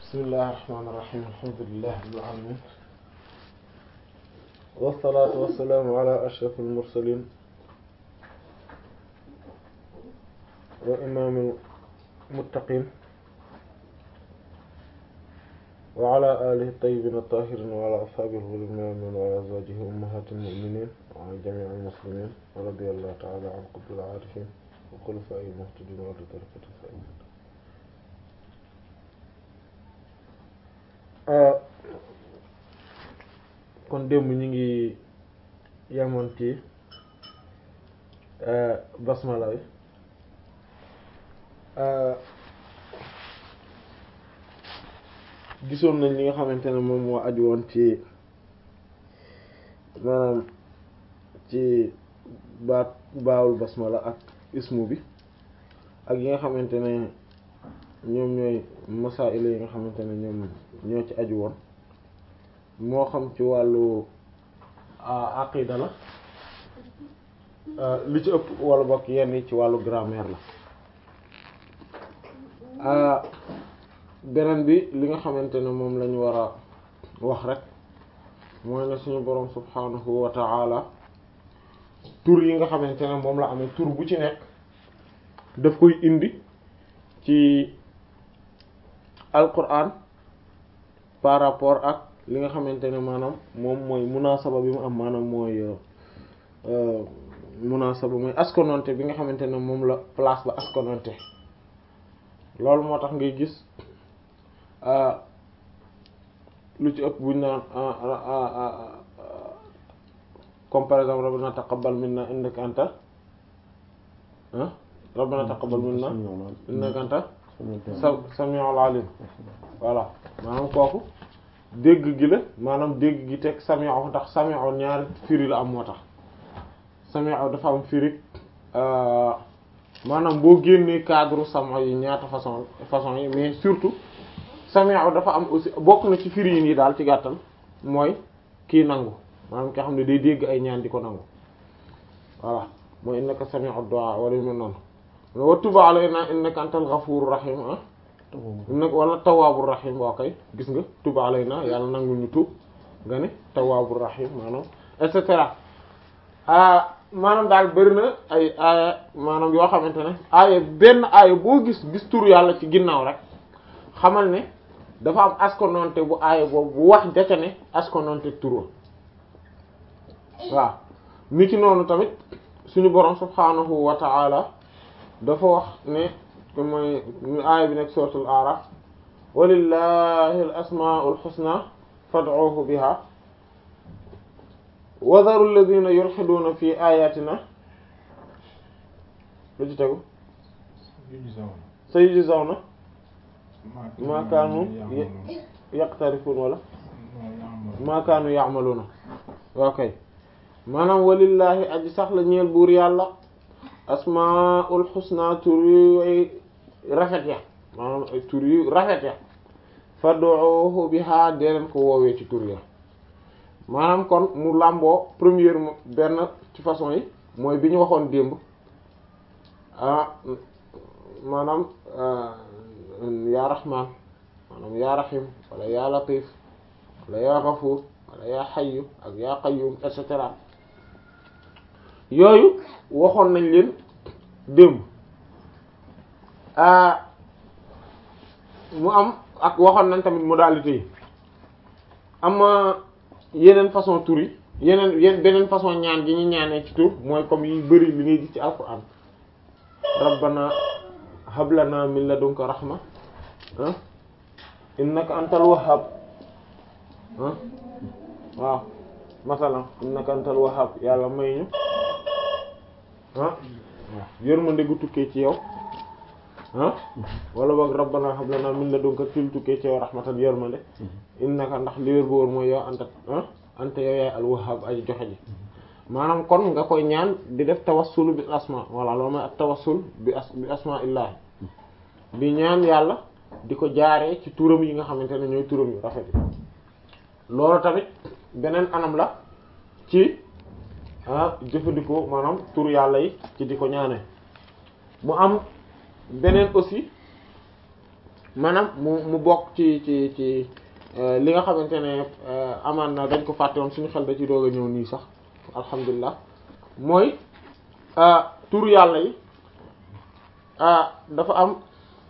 bismillahi rahmaani rahiim alhamdulillahi rabbil aalamiin wassalaatu wassalaamu ala ashrafil mursaliin wa imaamil muttaqiin wa ala aalihi tayyibiina taahiriin wa ala ashaabihi ghuril maamiin wa ala azwaajihi ummahaatil mu'miniin wa an jamii'il muslimiin wa radiyallahu ta'ala an qutbil aarifiin wa xulafaa'il muhtadiin wa ahli tariiqatil faa'iziin kon démb ñu ngi yemoon ci basmala bi gisoon nañ li nga xamante ne moom moo aju woon ci maanaam ci baat baawul basmala ak ismu bi ak yi nga xamante ne ñoom ñooy masaa'il yi nga xamante ne ñoom ñoo ci aju woon moo xam ci wàllu aqida la li ci ëpp wala bokk yenn yi ci wàllu grammaire la beneen bi li nga xamante ne moom lañu war a wax rek mooy ne suñu boroom subhanahu wa ta'ala tur yi nga xamante ne moom la amee tur bu ci nekk daf koy indi ci alquran par rapport ak li nga xamante ne maanaam moom mooy munasaba bi mu am maanaam mooy munasaba mooy askononte bi nga xamante ne moom la place ba askononte loolu moo tax ngay gis lu ci ëpp buñ naan comme par exemple rabbana taqabbal minna innaka anta ah rabbana taqabbal minna innaka anta sami'ul alim voilà maanaam kooku dégg gi la maanaam dégg gi teg sami'u ndax sami'u ñaari firi la am moo tax sami'u dafa am firi maanaam boo génnee cadre sama yi ñaata façon façon yi mais surtout sami'u dafa am aussi bokk na ci firi yi nii daal ci gàttal mooy kii nangu maanaam ki xam ne day dégg ay ñaan di ko nangu voilà mooy innaka sami'u du'a wala yu mel noonu wa tub alayna innaka antal ghafurur rahim ah nag wala tawwaabur rahim waa kay gis nga tub alayna yàlla nangu ñu tuub nga ne tawwaabur rahim maanaam et cetera maanaam daal bëri na ay aaya maanaam yoo xamante ne aaya benn aaya boo gis gis tur yàlla ci ginnaaw rek xamal ne dafa am askononte bu aaya boobu bu wax jaca ne askononte tur waaw ni ci noonu tamit suñu borom subhaanahu wa ta'ala dafa wax ne mooy aaya bi nekk suratul araf walillahi al asmaul husna fad'uhu biha wa dharu alladhina yulhiduna fi ayatina lu ci tegu sayujzawna ma kaanu yaqtarifun wala ma kaanu ya'maluna okay maanaam walillahi aji sax la ñeel buur yàlla asmaul husna tur yu rafet ya maanaam ay tur yu rafet ya fad'uhu biha dee leen ko woowee ci tur ya maanaam kon mu làmboo première benn ci façon yi mooy bi ñu waxoon démb ah maanaam yaa rahman maanaam yaa rahim wala yaa latif wala yaa ghafur wala yaa hayyu ak yaa qayyum et cetera yooyu waxoon nañ leen démb mu am ak waxoon nañ tamit modalité yi am yeneen façon tur yi yeneen yeneen beneen façon ñaan gi ñu ñaanee ci tur mooy comme yi bëri li ngay gis ci alquran rabbana hablana min ladunka rahma ah innaka antal wahhab ah waaw masalan innaka antal wahhab yàlla may ñu ah yërmande gu tukkee ci yow ah wala boog rabbana hab lana min ladunka til tukkee ci yow rahmatan yërmande innaka ndax li wér bu wóor mooy yow anta ah anta yow yaay al wahhab ay joxe ji maanaam kon nga koy ñaan di def tawassul bi asma wala loolu mooy ak tawassul bi as bi asma illahi di ñaan yàlla di ko jaaree ci turam yi nga xamante ne ñooy turam yu rafet yi loolu tamit beneen anam la ci ah jëfandikoo maanaam tur yàlla yi ci di ko ñaane mu am beneen aussi maanaam mu mu bokk ci ci ci li nga xamante ne amaan na dañ ko fàtte woon suñu xel da ci doog a ñëw nii sax alhamdulilah mooy tur yàlla yi dafa am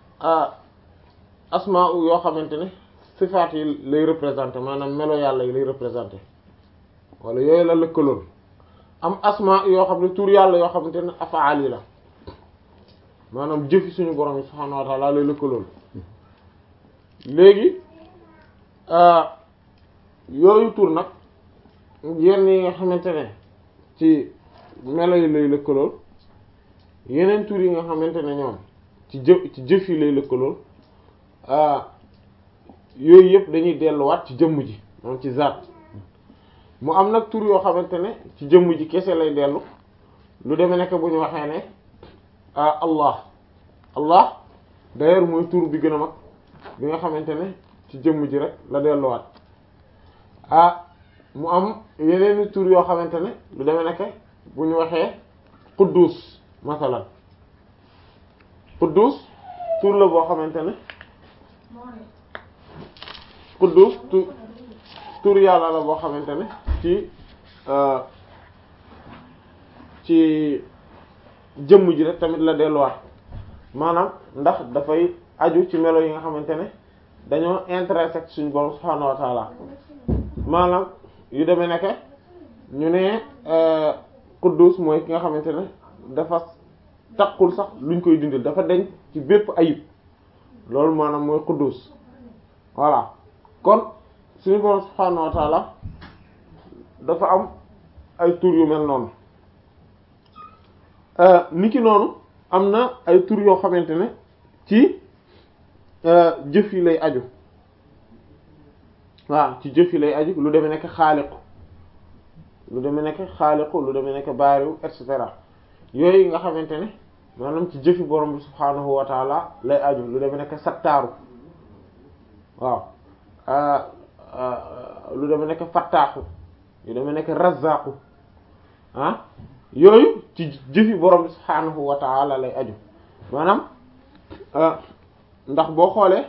asmaa yoo xamante ne sifaat yi lay représenter maanaam melo yàlla yi lay représenter wala yooyu la lëkkaloon am asmaa yoo xam ne tur yàlla yoo xamante ne afaal yi la maanaam jëfi suñu borom yi subhaanahu wa ta'ala lay lëkkaloon léegi yooyu tur nag yenn yi nga xamante ne ci melo yi lay lëkkalool yeneen tur yi nga xamante ne ñoom ci jëf ci jëf yi lay lëkkalool yooyu yëpp dañuy delluwaat ci jëmm ji moom ci zaat mu am nag tur yoo xamante ne ci jëmm ji kese lay dellu lu demee nekk bu ñu waxee ne Allah Allah d'ailleurs mooy tur bi gën a mag bi nga xamante ne ci jëmm ji rek la delluwaat ah mu am yeneen tur yoo xamante ne lu demee nekk bu ñu waxee Quddus masalan Quddus tur la boo xamante ne Quddus tur tur yàlla la boo xamante ne ci ci jëmm ji rek tamit la delluwaat maanaam ndax dafay aju ci melo yi nga xamante ne dañoo intersect suñu borom subhaanahu wa taala maanaam yu demee nekke ñu ne Quddus mooy ki nga xamante ne dafa takkul sax luñ koy dindil dafa deñ ci bépp ayib loolu maanaam mooy Quddus voilà kon suñu borom subhaanahu wa taala dafa am ay tur yu mel noonu niki noonu am na ay tur yoo xamante ne ci jëf yi lay aju waaw ci jëf yi lay aju lu demee nekk xaaliqu lu demee nekk xaaliqu lu demee nekk baariw et cetera yooyu nga xamante ne maanaam ci jëfi borom bi subhaanahu wa taala lay aju lu demee nekk sattaaru waaw lu demee nekk fattaaxu lu demee nekk razzaqu ah yooyu ci jëfi borom bi subhaanahu wa taala lay aju maanaam ndax boo xoolee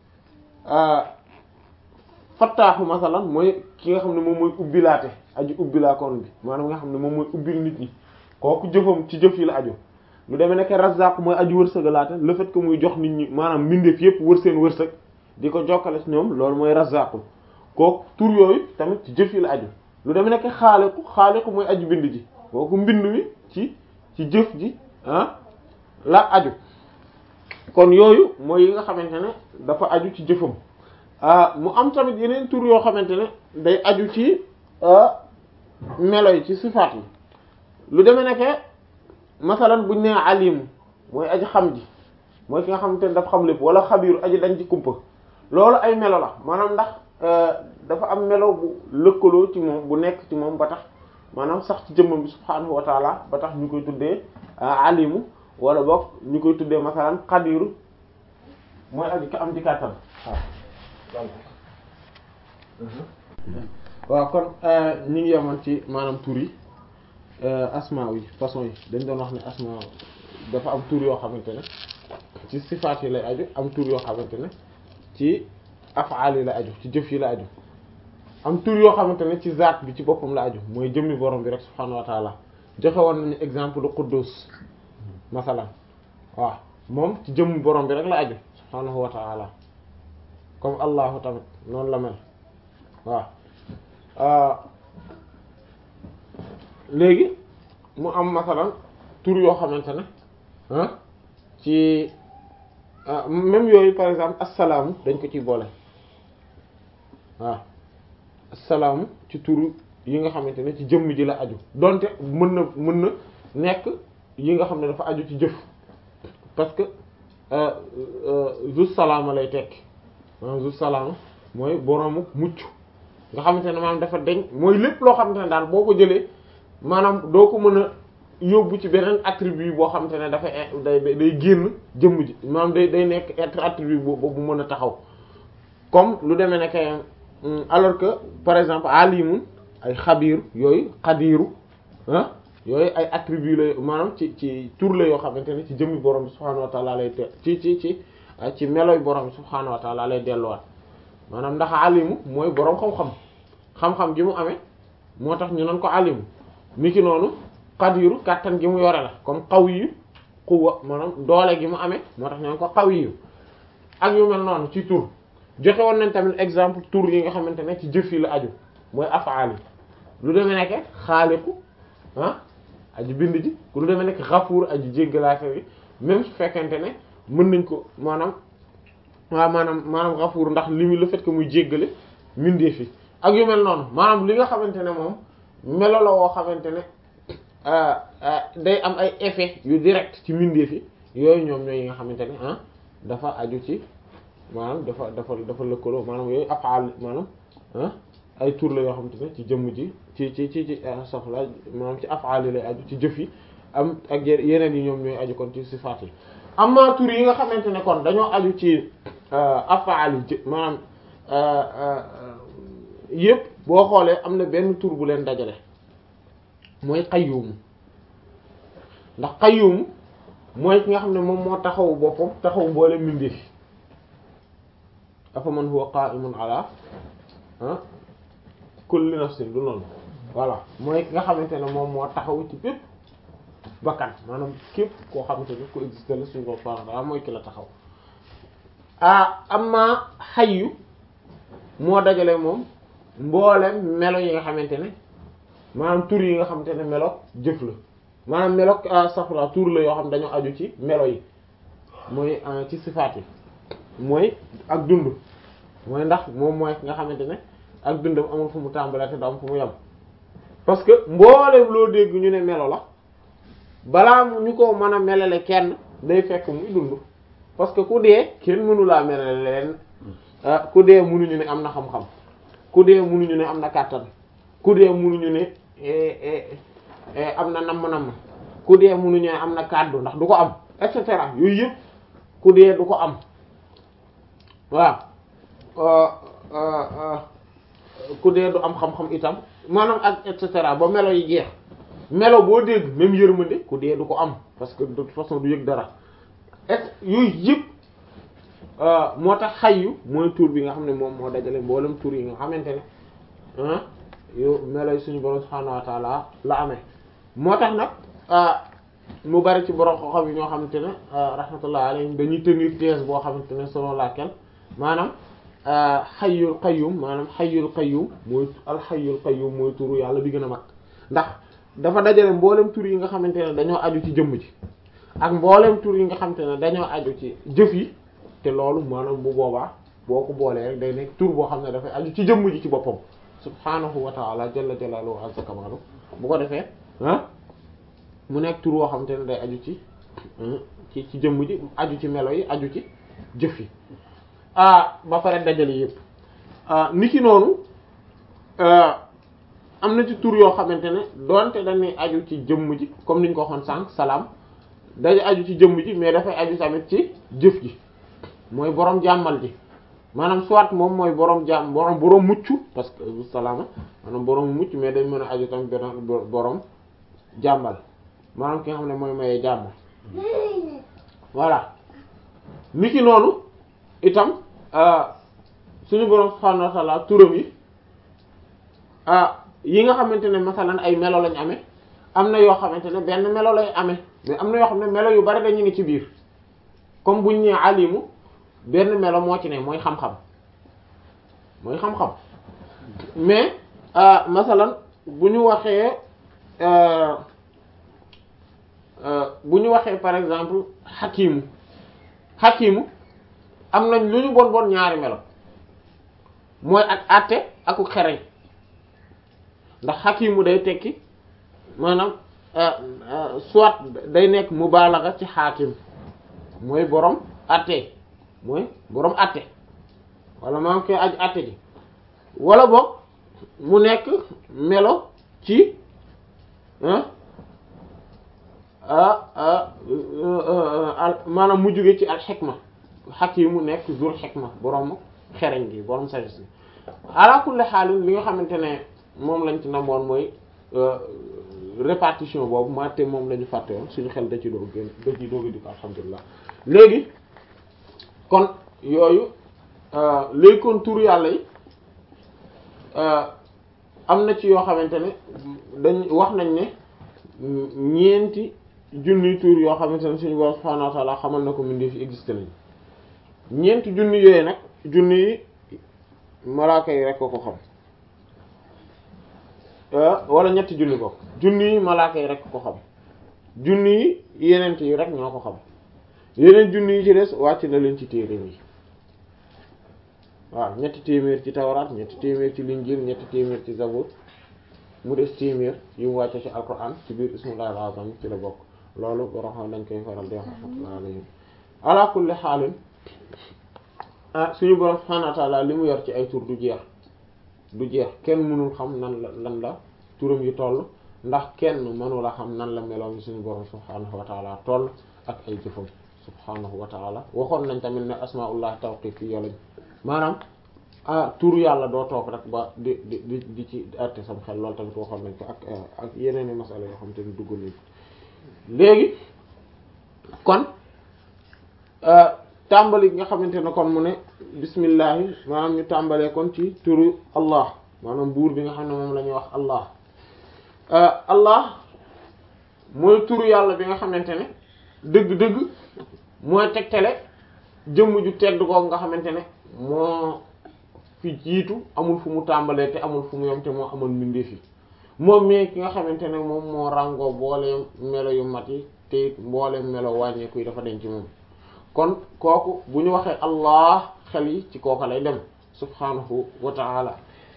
fattaaxu masalan mooy ki nga xam ne moom mooy ubbilaate aju ubbilaakoon bi maanaam nga xam ne moom mooy ubbil nit ñi kooku jëfam ci jëf yi la aju lu demee nekk razzaq mooy aju wërsëgalaate le fait que muy jox nit ñi maanaam mbindeef yépp wër seen wërsëg di ko jokkale ci ñoom loolu mooy razzaq kooku tur yooyu tamit ci jëf yi la aju lu demee nekk xaaliqu xaaliqu mooy aju bind ji kooku mbind wi ci ci jëf ji ah la aju kon yooyu mooy yi nga xamante ne dafa aju ci jëfam mu am tamit yeneen tur yoo xamante ne day aju ci melo yi ci sifaat yi lu demee nekk masalan buñ nee alim mooy aji xam ji mooy ki nga xamante ne dafa xam lépp wala xabiiru aji dañ ci kumpa loolu ay melo la maanaam ndax dafa am melo bu lëkkaloo ci moom bu nekk ci moom ba tax maanaam sax ci jëmmam bi subhaanahu wa taala ba tax ñu koy tuddee alimu wala boog ñu koy tuddee masalan xadiru mooy aji ka am ci kàttan waaw kon ñi ngi yemoon ci maanaam tur yi asma yi façon yi dañ doon wax ne asma dafa am tur yoo xamante ne ci sifaat yi lay aju am tur yoo xamante ne ci afaal yi la aju ci jëf yi la aju am tur yoo xamante ne ci zaat bi ci boppam la aju mooy jëmmi borom bi rek subhaanahu wa taala joxe woon nañu exemple lu quddus masalan waaw moom ci jëmmi borom bi rek la aju subhaanahu wa taala comme allahu tamit noonu la mel waaw léegi mu am masalan tur yoo xamante ne ah ci même yooyu par exemple assalaamu dañ ko ciy boole waaw assalaamu ci turu yi nga xamante ne ci jëmm ji la aju donte mën na mën na nekk yi nga xam ne dafa aju ci jëf parce que zu salaama lay tekki maanaam zu salaama mooy boroomu mucc nga xamante ne maanaam dafa deñ mooy lépp loo xamante ne daal boo ko jëlee maanaam doo ko mën a yóbbu ci beneen attribut boo xamante ne dafa day day génn jëmm ji maanaam day day nekk être attribut boobu bu mën a taxaw comme lu demee nekk alors que par exemple alimun ay xabiir yooyu xadiiru ah yooyu ay attribut la maanaam ci ci tur la yoo xamante ne ci jëmmi borom bi subhaanahu wa ta'ala lay te ci ci ci ci meloy borom subhaanahu wa taala lay delluwaat maanaam ndax alimu mooy borom xam-xam xam-xam gi mu amee moo tax ñu nan ko alimu niki noonu qadiru kàttan gi mu yore la comme qawiyu quwwa maanaam doole gi mu amee moo tax ñu nan ko qawiyu ak yu mel noonu ci tur joxe woon nañ tamit exemple tur yi nga xamante ne ci jëf yi la aju mooy afaal yi lu demee nekk xaaliqu ah aji bind ji lu demee nekk xafuur aji jéggalaate yi même su fekkente ne mën nañ ko maanaam waaw maanaam maanaam xafuur ndax li mu le fait que muy jéggale mindee fi ak yu mel noonu maanaam li nga xamante ne moom melo la woo xamante ne day am ay effet yu direct ci mindee fi yooyu ñoom ñooy yi nga xamante ne ah dafa aju ci maanaam dafa dafa dafa lëkkaloo maanaam yooyu afaal maanaam ah ay tur la yoo xamante ne ci jëmm ji ci ci ci ci safla maanaam ci afaal yi lay aju ci jëf yi am ak yeneen yi ñoom ñooy aju kon ci sifaat yi amma tur yi nga xamante ne kon dañoo aju ci afaal yi maanaam yëpp boo xoolee am na benn tur bu leen dajale mooy qayyum ndax qayyum mooy ki nga xam ne moom moo taxawu boppam taxawu mboole mbindeef afa man huwa qa'imun ala kulli nafsin du noonu voilà mooy ki nga xamante ne moom moo taxawu ci bépp bakkan maanaam képp koo xamante ne ko existé la suñu ko faraa mooy ki la taxaw ah amma xayyu moo dajale moom mboolem melo yi nga xamante ne maanaam tur yi nga xamante ne melo jëf la maanaam melo safra tur la yoo xam dañoo aju ci melo yi mooy ci sifaat yi mooy ak dund mooy ndax moom mooy nga xamante ne ak dundam amul fu mu tàmbalee te du am fu mu yem parce que mboolem loo dégg ñu ne melo la balaa mu ñu ko mën a melale kenn day fekk muy dund parce que ku dee kenn mënu laa melale leen ku dee mënuñu ne am na xam-xam ku dee mënuñu ne am na kàttan ku dee mënuñu ne am na namm-namm ku dee mënuñu ne am na kàddu ndax du ko am et cetera yooyu yëpp ku dee du ko am waaw ku dee du am xam-xam itam maanaam ak et cetera ba melo yi jeex melo boo dégg même yërmande ku dee du ko am parce que de toute façon du yëg dara et yooyu yëpp moo tax xayyu mooy tur bi nga xam ne moom moo dajale mboolem tur yi nga xamante ne ah yow melo yi suñu borom subhaanahu wa taala la amee moo tax nag mu bari ci borom xam yi ñoo xamante ne rahmatullah alayhim dañuy tenir thèse boo xamante ne selon laquelle maanaam xayyul qayyum maanaam xayyul qayyum mooy alxayyul qayyum mooy turu yàlla bi gën a mag ndax dafa dajale mboolem tur yi nga xamante ne dañoo aju ci jëmm ji ak mboolem tur yi nga xamante ne dañoo aju ci jëf yi te loolu maanaam bu boobaa boo ko boolee rek day nekk tur boo xam ne dafay aju ci jëmm ji ci boppam subhaanahu wa ta'ala jalla jalaaluhu azza kamaalu bu ko defee ah mu nekk tur boo xamante ne day aju ci ci ci jëmm ji aju ci melo yi aju ci jëf yi ah ba pare dajale yëpp ni ki noonu am na ci tur yoo xamante ne doonte dañuy aju ci jëmm ji comme niñ ko waxoon sànq salaam day aju ci jëmm ji mais dafay aju tamit ci jëf ji mooy borom jàmmal ji maanaam soit moom mooy borom jàmm borom borom mucc parce que salaama maanaam borom mucc mais dañ mën a aju tamit benn borom jàmmal maanaam ki nga xam ne mooy mayee jàmm voilà ni ki noonu itam suñu borom subhaanahu wa ta'ala turam yi yi nga xamante ne masalan ay melo lañ amee am na yoo xamante ne benn melo lay amee mais am na yoo xam ne melo yu bari dañu ngi ci biir comme buñ ñee alimu benn melo moo ci ne mooy xam-xam mooy xam-xam mais masalan bu ñu waxee bu ñu waxee par exemple xakimu xakimu am nañ lu ñu bon bon ñaari melo mooy ak àtte aku xereñ ndax xakimu day tekki maanaam soit day nekk mubaalaga ci xaakim mooy borom àtte mooy borom àtte wala maanaam koy aj àtte ji wala boog mu nekk melo ci maanaam mu jóge ci al xikma xakimu nekk zul xikma borom xereñ gi borom sagesse bi ala kulli xaalin li nga xamante ne moom lañ ci namoon mooy répartition boobu maa te moom la ñu fàtte woon suñu xel da ci doog gën da ci doog di ko alhamdulilah léegi kon yooyu léegi kon tur yàlla yi am na ci yoo xamante ne dañ wax nañ ne ñeenti junni tur yoo xamante ne suñu borom subhanahu wa ta'ala xamal na ko mbindeef fi existé nañ ñeenti junni yooyu nag junni yi malaaka yi rek ko ko xam wala ñetti junni ko junni yi malaaka yi rek ko xam junni yi yenent yi rek ñoo ko xam yeneen junni yi ci des wàcc na leen ci téere yi waaw ñetti téeméer ci tawraat ñetti téeméer ci linjil ñetti téeméer ci zabur mu des téeméer yu mu wàcce ci alquran ci biir ismullahi al-azam ci la bokk loolu borom xam dañ koy faral di wax rahmatullah alayhi ala kulli xaalin ah suñu borom subhanahu wa ta'ala li mu yor ci ay tur du jeex du jeex kenn mënul xam nan la lan la turam yi toll ndax kenn mënula xam nan la meloom suñu borom subhanahu wa ta'ala toll ak ay jëfam subhanahu wa ta'ala waxoon nañ tamit ne asmaullah tawqifiyya lañ maanaam ah tur yàlla doo toog rek ba di di di di ci arte sam xel loolu tamit waxoon nañ ko ak ak yeneen i masala yoo xam te ni dugg nañ léegi kon tàmbali nga xamante ne kon mu ne bismillahi maanaam ñu tàmbalee kon ci turu allah maanaam buur bi nga xam ne moom la ñuy wax allah allah mooy turu yàlla bi nga xamante ne dëgg-dëgg mooy tegtale jëmm ju tedd ko nga xamante ne moo fi jiitu amul fu mu tàmbalee te amul fu mu yom te moo amoon mbindeef yi moom mais ki nga xamante ne moom moo ràngoo mbooleem melo yu mat yi te it mbooleem melo wàññeeku yi dafa denc moom kon kooku bu ñu waxee allah xel yi ci kooka lay dem subhanahu wa ta'ala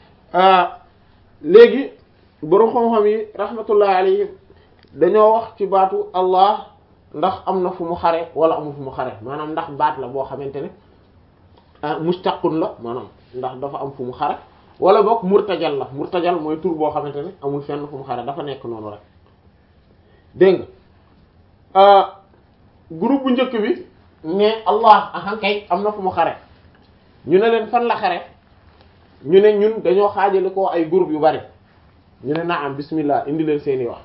léegi borom xam-xam yi rahmatullahi alayhim dañoo wax ci baatu allah ndax am na fu mu xare wala amul fu mu xare maanaam ndax baat la boo xamante ne mustaqun la maanaam ndax dafa am fu mu xare wala boog murtajal la murtajal mooy tur boo xamante ne amul fenn fu mu xare dafa nekk noonu rek dégg nga groupe bu njëkk bi ne allah ahan kay am na fu mu xare ñu ne leen fan la xare ñu ne ñun dañoo xaajale ko ay groupe yu bari ñu ne naam bismillah indi leen seeni wax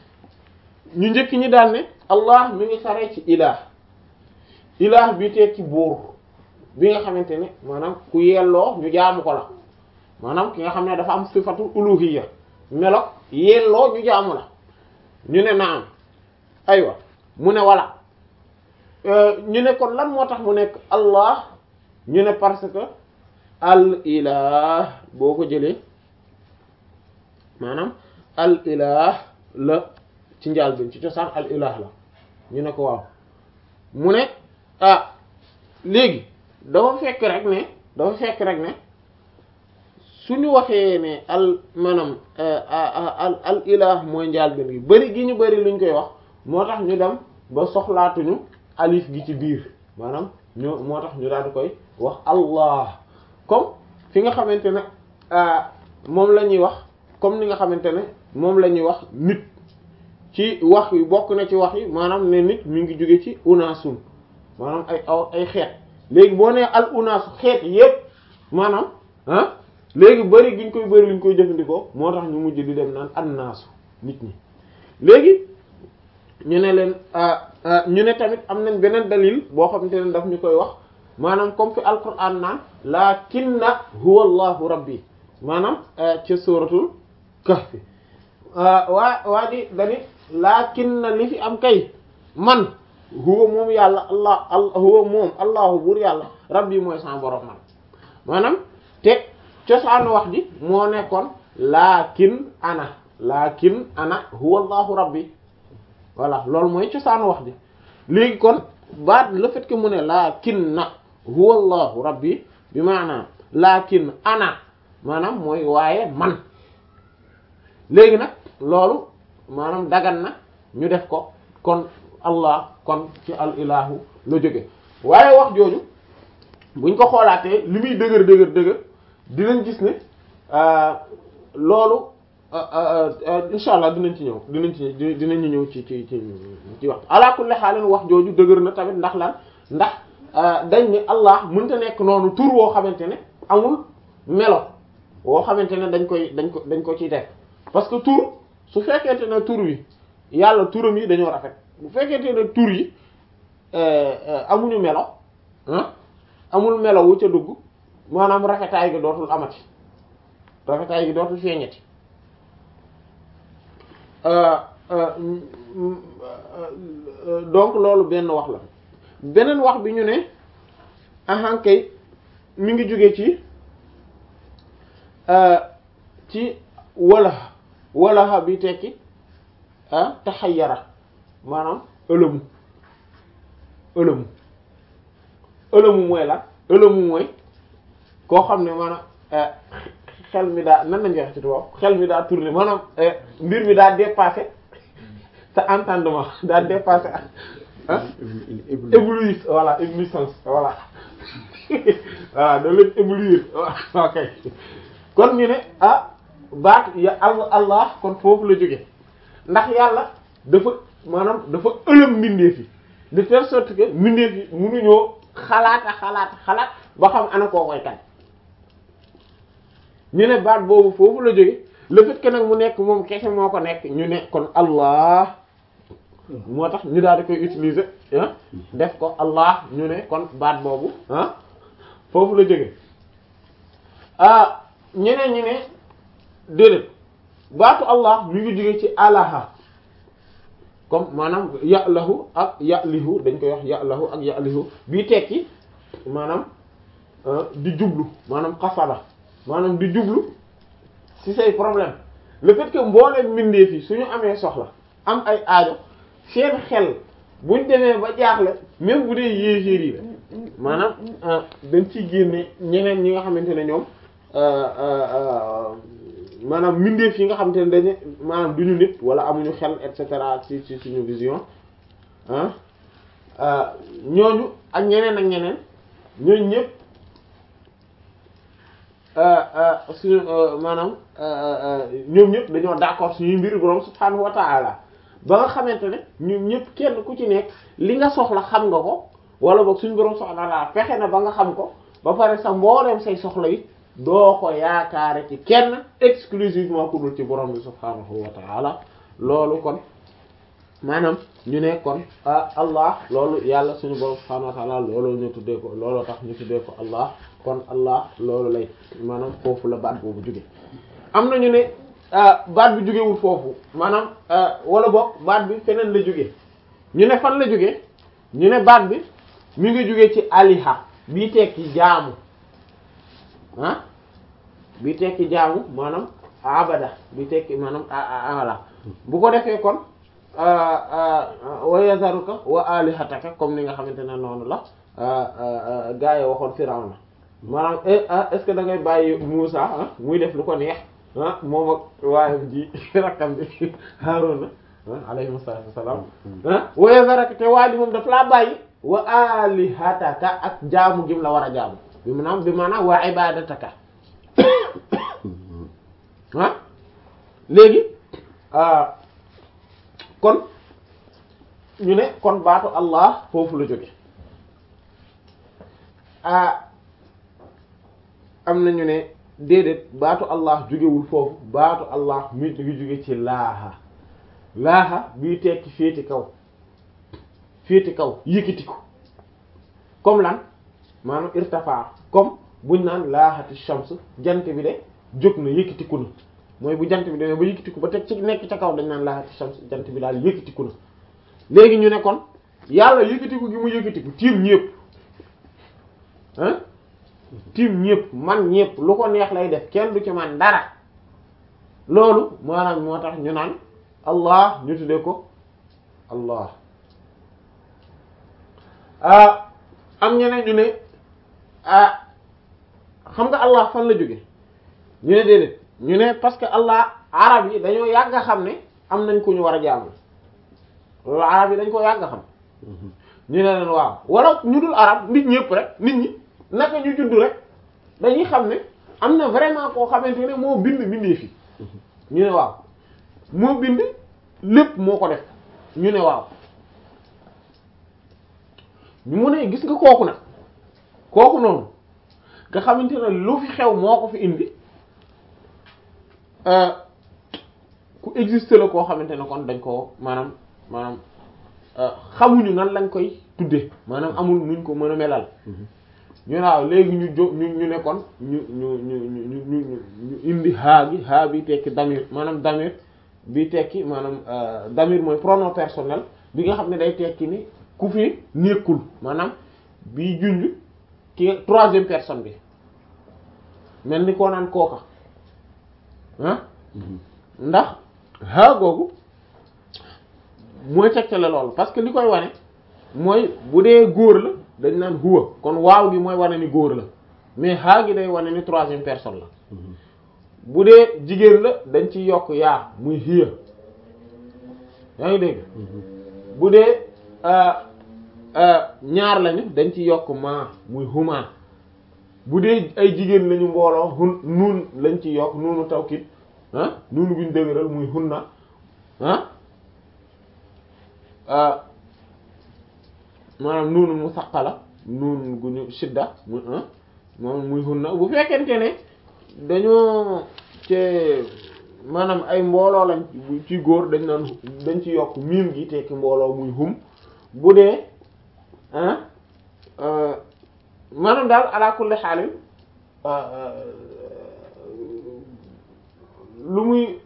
ñu njëkk ñi daan ne allah mi ngi xare ci ilah ilah bi tekki buur bi nga xamante ne maanaam ku yelloo ñu jaamu ko la maanaam ki nga xam ne dafa am sifatu uluhiyya melo yelloo ñu jaamu la ñu ne naam aywa mu ne wala ñu ne kon lan moo tax mu nekk allah ñu ne parce que al ilah boo ko jëlee maanaam al ilah la ci njaal bi ci cosaan al ilah la ñu ne ko waaw mu ne ah léegi dafa fekk rek ne dafa fekk rek ne suñu waxee ne al maanaam al al ilah mooy njaal bi gi bari gi ñu bari luñ koy wax moo tax ñu dem ba soxlaatuñu alif gi ci biir maanaam ñoo moo tax ñu daal di koy wax allah comme fi nga xamante ne moom la ñuy wax comme ni nga xamante ne moom la ñuy wax nit ci wax yi bokk na ci wax yi maanaam ne nit mi ngi jóge ci unaasun maanaam ay aw ay xeet léegi boo nee al unaasu xeet yépp maanaam ah léegi bari giñ koy bari liñ koy jëfandikoo moo tax ñu mujj di dem naan annaasu nit ñi léegi ñu ne leen ñu ne tamit am nañ beneen dalil boo xamante ne daf ñu koy wax maanaam comme fi alquran naan lakinna huwa allahu rabbi maanaam ci suratul kahfi waa waa di dani lakinna li fi am kay man huwa moom yàlla allah al huwa moom allahu buur yàlla rabbi mooy sama borom man maanaam te cosaanu wax ji moo nekkoon lakin ana lakin ana huwa allahu rabbi voilà loolu mooy cosaanu wax ji léegi kon baat le fait que mu ne laakin na huwa allahu rabbi bi maanaam laakin ana maanaam mooy waaye man léegi nag loolu maanaam dagan na ñu def ko kon allah kon ci al ilahu la jóge waaye wax jooju buñ ko xoolaatee li muy dëgër dëgër dëgër dinañ gis ne loolu insha allah dinañ ci ñëw dinañ ci dinañu ñëw ci ci ci ci wax ala kulli xaalin wax jooju dëgër na tamit ndax lan ndax dañ ni allah mënta nekk noonu tur woo xamante ne amul melo woo xamante ne dañ koy dañ ko dañ ko ciy def parce que tur su fekkente ne tur wi yàlla turam yi dañoo rafet bu fekkente ne tur yi amuñu melo ah amul melo wu ca dugg maanaam rafetaay gi dootul amati rafetaay gi dootul feeñati donc loolu benn wax la beneen wax bi ñu ne ahankay mi ngi jóge ci ci wala walaha bi tekki ah taxayyara maanaam ëlëmu ëlëmu ëlëmu mooy la ëlëmu mooy koo xam ne maanaam xel mi daa nan lañ wax ci tubaab xel mi daa tourné maanaam mbir mi daa dépassé sa entendement daa dépassé ah éblouir voilà éblouissance voilà voilà da leen éblouir ok kon ñu ne ah baat ya allah kon foofu la jóge ndax yàlla dafa maanaam dafa ëlëm mbindeef yi de telle sorte que mbindeef yi mënuñoo xalaata xalaat xalaat ba xam ana koo koy kan ñu ne baat boobu foofu la jóge le fait que nag mu nekk moom kese moo ko nekk ñu ne kon allah moo tax ñu daal di koy utiliser ah def ko allah ñu ne kon baat boobu ah foofu la jóge ah ñeneen ñi ne déedéet baatu allah mi ngi jóge ci alaha comme maanaam ya'lahu ak ya'lihu dañ koy wax ya'lahu ak ya'lihu bii tekki maanaam di jublu maanaam xasala maanaam di jublu ci say problème le fait que mbooleem mbindeef yi suñu amee soxla am ay aajo seen xel buñ demee ba jaaxle même bu dee yéeféer yi la maanaam dañ ciy génne ñeneen ñi nga xamante ne ñoom maanaam mbindeef yi nga xamante ne dañu maanaam duñu nit wala amuñu xel et cetera ci ci suñu vision ah ñooñu ak ñeneen ak ñeneen ñooñu ñëpp suñu maanaam ñoom ñëpp dañoo d'accord suñuy mbir borom subhaanahu wa ta'ala ba nga xamante ne ñoom ñëpp kenn ku ci nekk li nga soxla xam nga ko wala boog suñu borom subhaanahu wa ta'ala fexe na ba nga xam ko ba pare sa mbooleem say soxla yi doo ko yaakaare ci kenn exclusivement ku dul ci borom bi subhaanahu wa ta'ala loolu kon maanaam ñu ne kon allah loolu yàlla suñu borom subhaanahu wa ta'ala loolu ñu tuddee ko looloo tax ñu tuddee ko allah kon allah loolu lay maanaam foofu la baat boobu jóge am na ñu ne baat bi jógewul foofu maanaam wala boog baat bi feneen la jóge ñu ne fan la jóge ñu ne baat bi mi ngi jóge ci aliha bii tekki jaamu ah bii tekki jaamu maanaam abada bi tekki maanaam ala bu ko defee kon wa yazaruka wa alihataka comme ni nga xamante ne noonu la gaa yi waxoon Firawna maanaam est-ce que da ngay bàyyi Muusa ah muy def lu ko neex ah moom ak waayam ji rakkam bi Haaruna alayhi salaatu wassalaam ah wa yazaraka te waa ji moom daf laa bàyyi wa alihataka ak jaamu gim la war a jaamu bi maanaam bi maanaam wa ibadataka ah léegi kon ñu ne kon baatu Allah foofu la jóge ah am na ñu ne déedéet baatu Allah jógewul foofu baatu Allah mi ngi jóge ci laaha laaha bii tekki féeti kaw féeti kaw yëkkati ko comme lan maanaam irtafa comme buñ naan laahati shams jant bi de jóg na yëkkatiku na mooy bu jant bi demee ba yëkkatiku ba teg ci nekk ca kaw dañ naan laahati shams jant bi daal yëkkatiku na léegi ñu ne kon yàlla yëkkatiku gi mu yëkkatiku tiim ñépp ah tiim ñépp man ñépp lu ko neex lay def kenn du ci man dara loolu maanaam moo tax ñu naan allah ñu tuddee ko allah ah am ñeneen ñu ne ah xam nga allah fan la jóge ñu ne déedéet ñu ne parce que allah arab yi dañoo yàgg a xam ne am nañ ku ñu war a jaamu loolu arab yi dañ ko yàgg a xam ñu ne leen waaw wala ñu dul arab nit ñëpp rek nit ñi naka ñu judd rek dañuy xam ne am na vraiment koo xamante ne moo bind bindee fi ñu ne waaw moo bind lépp moo ko def ñu ne waaw mu ne gis nga kooku nag kooku noonu nga xamante ne lu fi xew moo ko fi indi ku existe la koo xamante ne kon dañ ko maanaam maanaam xamuñu nan lañ koy tudde maanaam amul nuñ ko mën a melal ñu ne waaw léegi ñu jó ñu ñu ne kon ñu ñu ñu ñu ñu ñu indi haa gi haa bi tekki damir maanaam damir bi tekki maanaam damir mooy pronom personnel bi nga xam ne day tekki ni ku fi nekkul maanaam bi junj ki troisième personne bi mel ni koo naan kooka ah ndax haa googu mooy tegtale loolu parce que li koy wane mooy bu dee góor la dañ naan huwa kon waaw gi mooy wane ni góor la mais haa gi day wane ni troisième personne la bu dee jigéen la dañ ci yokk yaa muy hiya yaa ngi dégg bu dee ñaar lañu dañ ci yokk ma muy huma bu dee ay jigéen lañu mbooloo hun nuun lañ ci yokk nuunu tawkit ah nuunu guñ dëgëral muy hunna ah maanaam nuunu mu saqala nuun gu ñu shidda mu moom muy hunna bu fekkente ne dañoo ci maanaam ay mbooloo lañ ci góor dañ naan dañ ci yokk miim gi tekki mbooloo muy hum bu dee ah maanaam daal ala kulli xaalin lu muy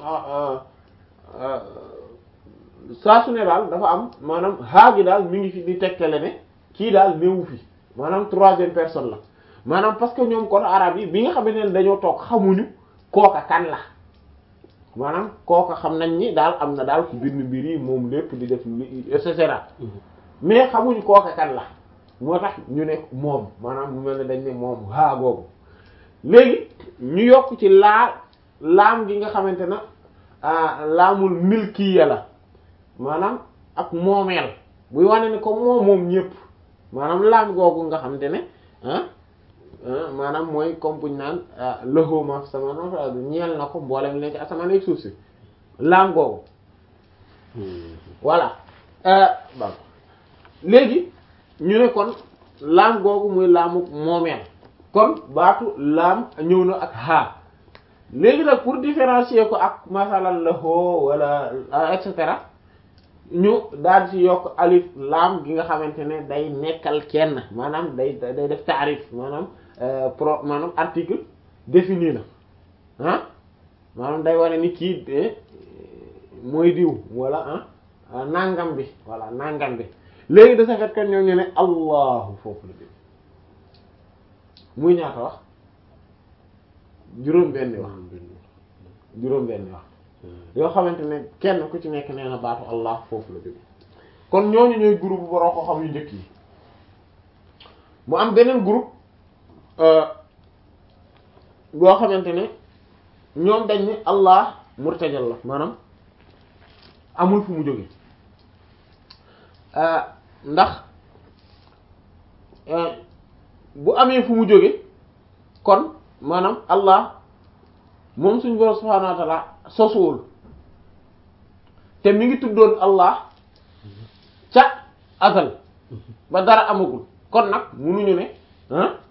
saa su ne daal dafa am maanaam haa gi daal mi ngi fi di tegtale ne kii daal néewu fi maanaam troisième personne la maanaam parce que ñoom kon arab yi bi nga xamante ne dañoo toog xamuñu kooka kan la maanaam kooka xam nañ ni daal am na daal ku bind mbir yi moom lépp di def et cetera mais xamuñu kooka kan la moo tax ñu ne moom maanaam mu mel ne dañ ne moom haa googu léegi ñu yokk ci laa laam gi nga xamante ne laamul milkiya la maanaam ak moomeel buy wane ni comme moom moom ñépp maanaam laam googu nga xamante ne ah maanaam mooy comme buñ naan lahu ma fi sama ñeel na ko mboolem nekk asamaan ak suuf si laam googu voilà bon léegi ñu ne kon laam googu muy laamu moomeel kon baatu laam ñëw na ak haa léegi nag pour différencier ko ak masalan lahu wala et cetera ñu daal ci yokk alif laam gi nga xamante ne day nekkal kenn maanaam day day def taarif maanaam pro maanaam article défini la ah maanaam day wane ni kii mooy diw wala ah nangam bi voilà nangam bi léegi de ce fait que ñoo ñu ne allahu foofu la bi muy ñaata wax juróom benni wax juróom benni wax yoo xamante ne kenn ku ci nekk nee na baatu allah foofu la jóge kon ñooñu ñooy groupe boroo ko xam yu njëkk yi mu am beneen groupe boo xamante ne ñoom dañ ni allah murtajal la maanaam amul fu mu jóge ndax bu amee fu mu jóge kon maanaam allah moom suñu borom subhaanahu wa ta'ala sosuwul te mi ngi tuddoon allah ca azal ba dara amagul kon nag munuñu ne ah